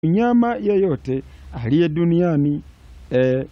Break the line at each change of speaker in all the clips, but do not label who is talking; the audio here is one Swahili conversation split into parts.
mnyama yeyote aliye duniani e,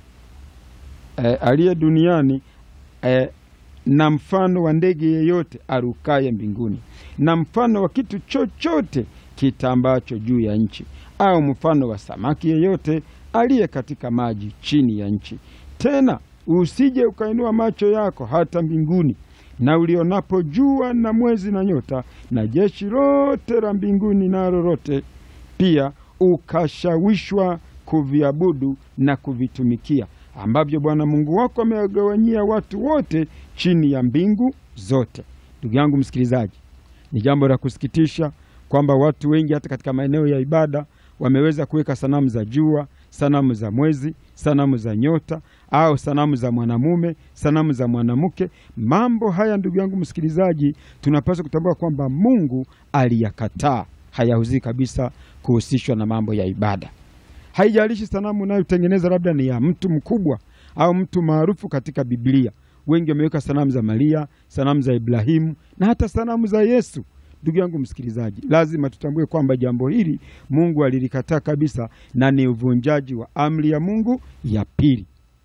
e, aliye duniani e, na mfano wa ndege yeyote arukaye mbinguni na mfano wa kitu chochote kitambacho juu ya nchi au mfano wa samaki yeyote aliye katika maji chini ya nchi. Tena usije ukainua macho yako hata mbinguni na ulionapo jua na mwezi na nyota na jeshi lote la mbinguni na lolote pia ukashawishwa kuviabudu na kuvitumikia ambavyo Bwana Mungu wako amewagawanyia watu wote chini ya mbingu zote. Ndugu yangu msikilizaji, ni jambo la kusikitisha kwamba watu wengi hata katika maeneo ya ibada wameweza kuweka sanamu za jua, sanamu za mwezi, sanamu za nyota au sanamu za mwanamume, sanamu za mwanamke. Mambo haya ndugu yangu msikilizaji, tunapaswa kutambua kwamba Mungu aliyakataa, hayauzii kabisa kuhusishwa na mambo ya ibada. Haijalishi sanamu unayotengeneza labda ni ya mtu mkubwa au mtu maarufu katika Biblia. Wengi wameweka sanamu za Maria, sanamu za Ibrahimu na hata sanamu za Yesu. Ndugu yangu msikilizaji, lazima tutambue kwamba jambo hili Mungu alilikataa kabisa na ni uvunjaji wa amri ya Mungu ya pili.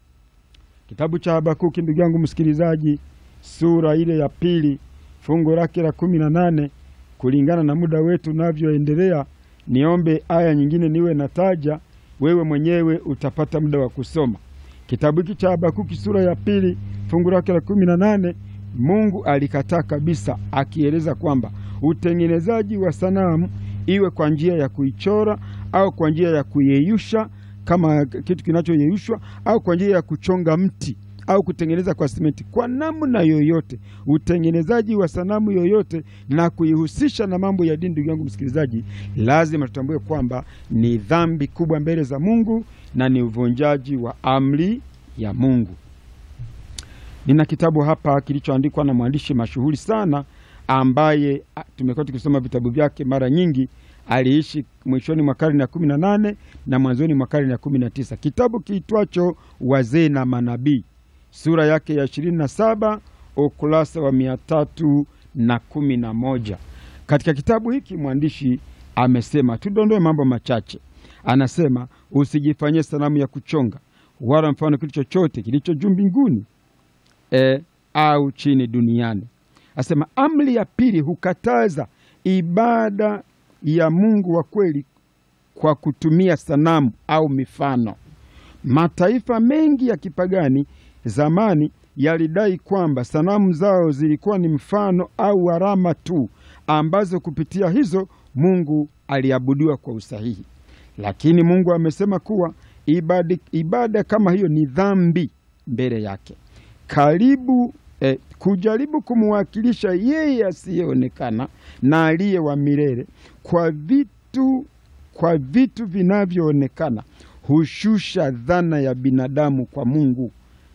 Kitabu cha Habakuki, ndugu yangu msikilizaji, sura ile ya pili fungu lake la kumi na nane kulingana na muda wetu unavyoendelea, niombe aya nyingine niwe nataja, wewe mwenyewe utapata muda wa kusoma kitabu hiki cha Habakuki sura ya pili fungu lake la kumi na nane. Mungu alikataa kabisa, akieleza kwamba utengenezaji wa sanamu iwe kwa njia ya kuichora au kwa njia ya kuyeyusha kama kitu kinachoyeyushwa au kwa njia ya kuchonga mti au kutengeneza kwa simenti, kwa namna yoyote, utengenezaji wa sanamu yoyote na kuihusisha na mambo ya dini, ndugu yangu msikilizaji, lazima tutambue kwamba ni dhambi kubwa mbele za Mungu na ni uvunjaji wa amri ya Mungu. Nina kitabu hapa kilichoandikwa na mwandishi mashuhuri sana ambaye tumekuwa tukisoma vitabu vyake mara nyingi. Aliishi mwishoni mwa karne ya kumi na nane na mwanzoni mwa karne ya kumi na tisa. Kitabu kiitwacho Wazee na Manabii, sura yake ya ishirini na saba ukurasa wa mia tatu na kumi na moja. Katika kitabu hiki mwandishi amesema, tudondoe mambo machache. Anasema usijifanyie sanamu ya kuchonga wala mfano kitu chochote kilicho juu mbinguni e, au chini duniani. Asema amri ya pili hukataza ibada ya Mungu wa kweli kwa kutumia sanamu au mifano. Mataifa mengi ya kipagani zamani yalidai kwamba sanamu zao zilikuwa ni mfano au alama tu ambazo kupitia hizo Mungu aliabudiwa kwa usahihi. Lakini Mungu amesema kuwa ibada, ibada kama hiyo ni dhambi mbele yake. Karibu eh, kujaribu kumwakilisha yeye asiyeonekana na aliye wa milele kwa vitu, kwa vitu vinavyoonekana hushusha dhana ya binadamu kwa Mungu.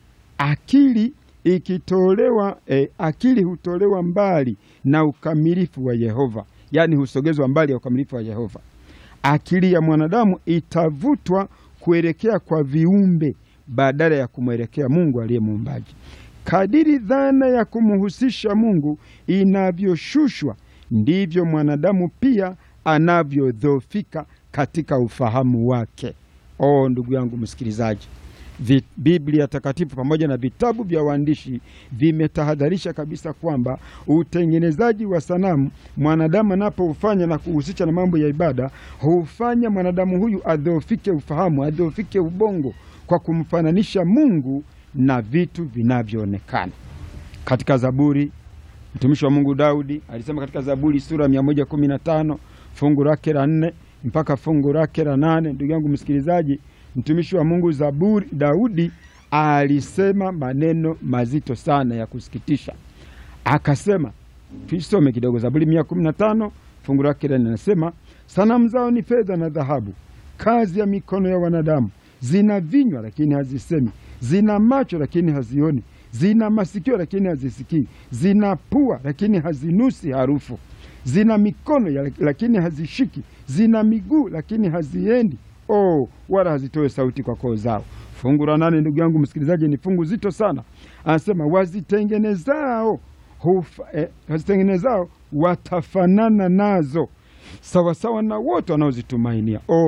Akili ikitolewa eh, akili hutolewa mbali na ukamilifu wa Yehova, yaani husogezwa mbali ya ukamilifu wa Yehova. Akili ya mwanadamu itavutwa kuelekea kwa viumbe badala ya kumwelekea Mungu aliye muumbaji. Kadiri dhana ya kumhusisha Mungu inavyoshushwa ndivyo mwanadamu pia anavyodhoofika katika ufahamu wake. Oh, ndugu yangu msikilizaji, Biblia takatifu pamoja na vitabu vya waandishi vimetahadharisha kabisa kwamba utengenezaji wa sanamu mwanadamu anapoufanya na kuhusisha na mambo ya ibada hufanya mwanadamu huyu adhoofike ufahamu, adhoofike ubongo kwa kumfananisha Mungu na vitu vinavyoonekana. Katika Zaburi, mtumishi wa Mungu Daudi alisema katika Zaburi sura ya 115 fungu lake la nne mpaka fungu lake la nane. Ndugu yangu msikilizaji, mtumishi wa Mungu Zaburi Daudi alisema maneno mazito sana ya kusikitisha. Akasema, tuisome kidogo. Zaburi 115 fungu lake la nne anasema, sanamu zao ni fedha na dhahabu, kazi ya mikono ya wanadamu. Zina vinywa lakini hazisemi, zina macho lakini hazioni, zina masikio lakini hazisikii, zina pua lakini hazinusi harufu, zina mikono lakini hazishiki, zina miguu lakini haziendi Oh, wala hazitoe sauti kwa koo zao. Fungu la nane, ndugu yangu msikilizaji, ni fungu zito sana. Anasema wazitengenezao hufa, eh, wazitengenezao watafanana nazo, sawasawa na wote wanaozitumainia.